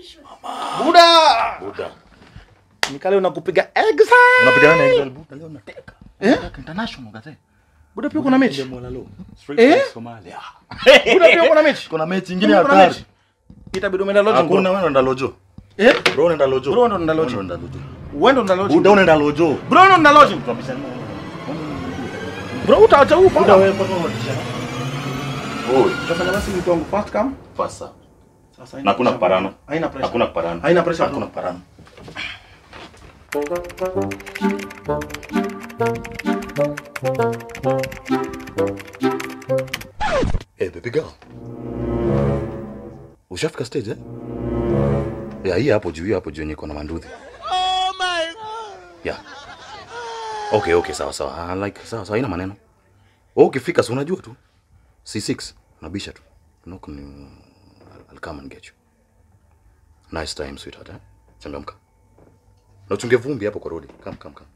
Buda. Buda. Nikale unakupiga exa. Unapigana na Excel Buda leo nateka. Eh? Nateka international gaze. Buda pia kuna mechi. Mwalalo. Straight Eh? from Somalia. Buda pia kuna mechi. Kuna mechi nyingine Kuna hatari. mechi. Itabidi umeenda lojo. Hakuna bro. wewe unaenda lojo. Eh? Bro unaenda lojo. Bro, ndo unaenda lojo. Wewe unaenda lojo. Wewe ndo unalojo. Buda unaenda lojo. Bro ndo unalojo. Bro utaacha huu Buda pala. wewe kwa nini unatisha? Oi, Utafanya basi mtu wangu fast come. fasa. Sasa Na hakuna kuparana. Haina pressure. Hakuna kuparana. Haina pressure. Hakuna kuparana. Hey, baby girl. Ushafika stage eh? Ya hii hapo juu, hii hapo juu yenye iko na manduthi. Oh my god. Yeah. Okay, okay, sawa sawa. I like sawa sawa, haina maneno. Wewe ukifika si unajua tu. C6 unabisha tu. Knock ni I'll, I'll come and get you. Nice time sweetheart, eh? Changamka. Na uchunge vumbi hapo kwa rodi. Come, come, come.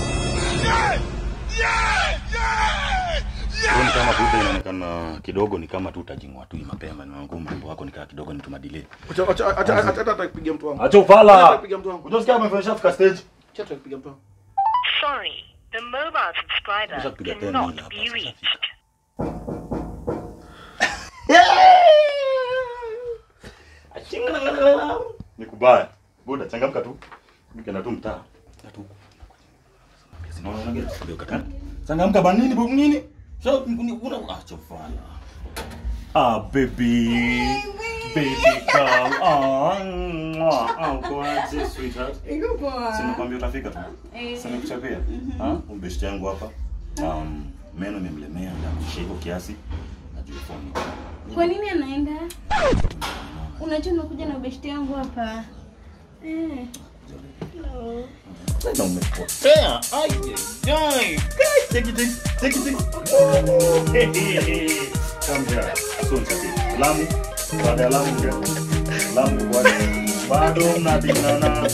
Huoni kama buda inaonekana kidogo ni kama tu utajingwa tu hii mapema na ngumu mambo yako nikaa kidogo ni tumadile. Acha acha acha acha hata kupigia mtu wangu. Acha Acha ufala. kupigia mtu wangu. Unasikia umefanya shafika stage? Acha kupigia mtu wangu. Sorry, the mobile subscriber Ushapiga tena cannot hii hapa, be sasa reached. Ni kubaya. Buda changamka tu. Nikienda tu mtaa. Ya tu. Sinaona unageta. Ndio kaka. Changamka ba nini bu nini? Sio una acha ufala. Ah baby. Baby girl. Ah. mwah. Ah kwa sweetheart. Iko poa. Sina kwambia utafika tu. Eh. Sasa nikuchapia. Ah, ubeshte yangu hapa. Um, meno imemlemea na hivyo kiasi. Najua phone. Kwa nini anaenda? Unajua unakuja na beshte yangu hapa. Eh. No. Tena umepotea. Ai, ai. Take it, take it, take it. Kamja. Soon sasa. Lamu. Baada ya Lamu ndio. Lamu bado bado mnadinana.